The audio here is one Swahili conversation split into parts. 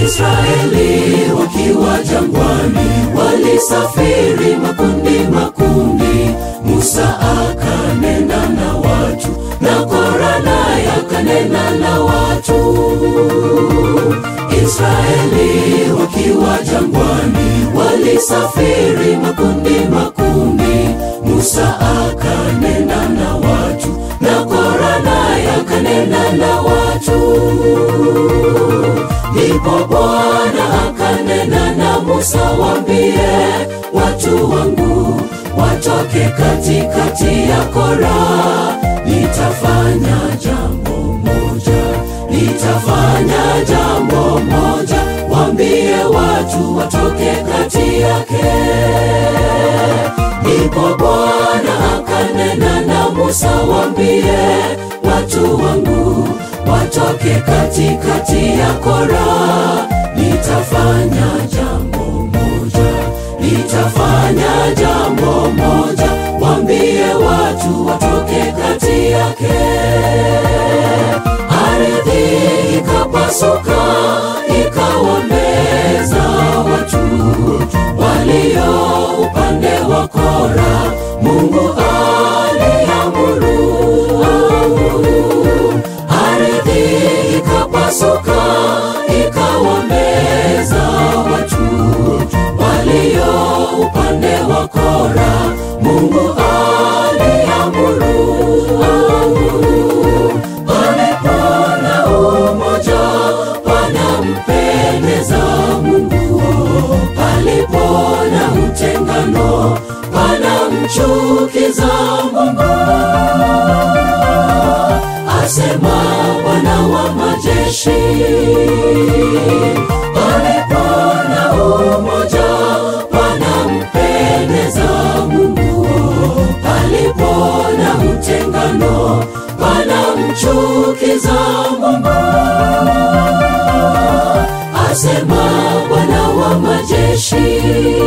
Israeli wakiwa jangwani walisafiri makundi makundi. Musa akanena na watu na Kora naye akanena na watu. Israeli wakiwa jangwani walisafiri makundi makundi. Musa akanena na watu na Kora naye akanena na watu. Ndipo Bwana akanena na Musa, wambie watu wangu watoke katikati ya Kora. Nitafanya jambo moja, nitafanya jambo moja, wambie watu watoke kati yake. Ndipo Bwana akanena na Musa, wambie watu wangu watoke katikati ya Kora. Nitafanya jambo moja, nitafanya jambo moja, wambie watu watoke kati yake. Ardhi ikapasuka ikawameza watu walio upande wa Kora. Mungu aliamuru ardhi ikapasuka ikawameza watu walio upande wa Kora. Mungu aliamuru palipo na umoja panampendeza Mungu, palipo na utengano panamchukiza Mungu asema Bwana wa majeshi. Palipo na umoja panampendeza Mungu, palipo na utengano panamchukiza Mungu, asema Bwana wa majeshi.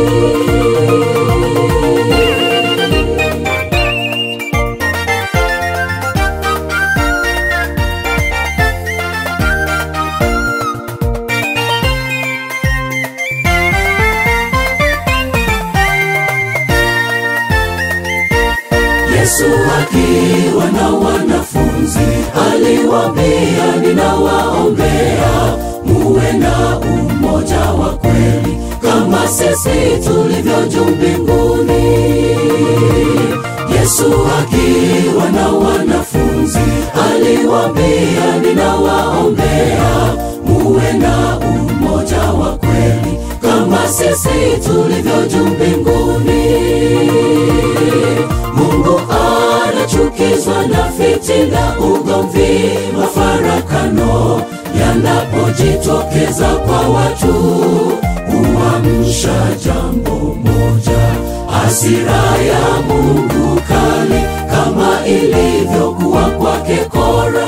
Yesu akiwa na wanafunzi aliwaambia, ninawaombea muwe na umoja wa kweli kama sisi tulivyo juu mbinguni. Yesu akiwa na wanafunzi aliwaambia, ninawaombea muwe na umoja wa kweli kama sisi tulivyo juu mbinguni. Mungu anachukizwa na fitina, ugomvi, mafarakano yanapojitokeza kwa watu, huamsha jambo moja, hasira ya Mungu kali, kama ilivyokuwa kwake Kora.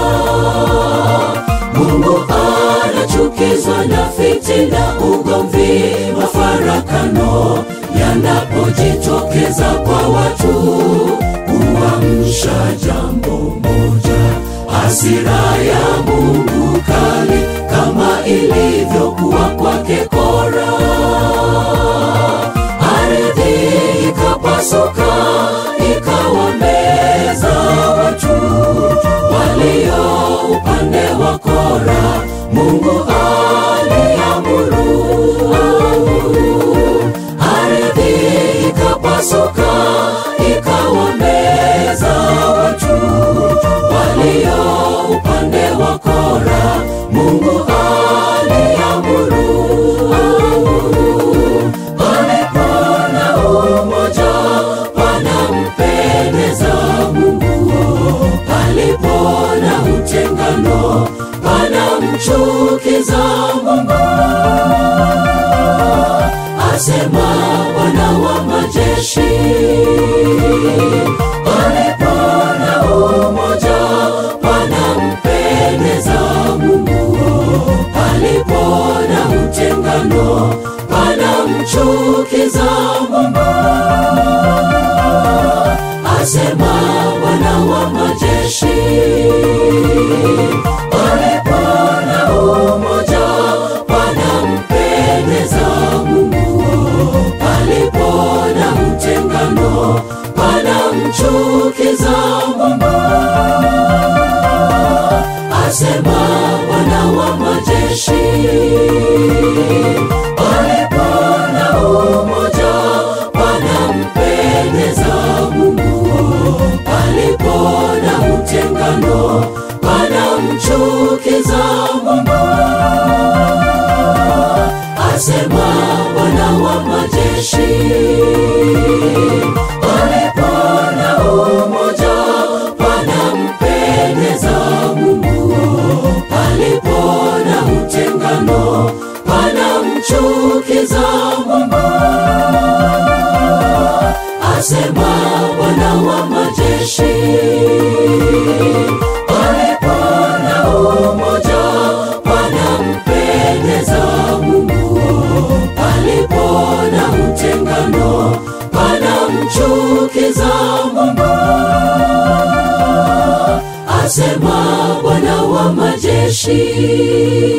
Mungu anachukizwa na fitina, ugomvi, mafarakano yanapojitokeza kwa watu, huamsha jambo moja, hasira ya Mungu kali, kama ilivyokuwa kwake Kora. Ardhi ikapasuka ikawameza watu walio upande wa Kora. Mungu aliamuru ardhi ikapasuka ikawameza watu walio upande wa Kora. Mungu aliamuru palipo na umoja panampendeza Mungu, palipo na utengano panamchukiza Mungu asema Bwana wa majeshi. Palipo na umoja panampendeza Mungu, palipo na utengano panamchukiza Mungu, asema Bwana wa majeshi. Palipo na umoja majeshi palipo na umoja panampendeza Mungu, palipo na utengano panamchukiza Mungu. Asema Bwana wa majeshi, palipo na umoja panampendeza Mungu, palipo na utengano panamchukiza Mungu. Asema Bwana wa majeshi.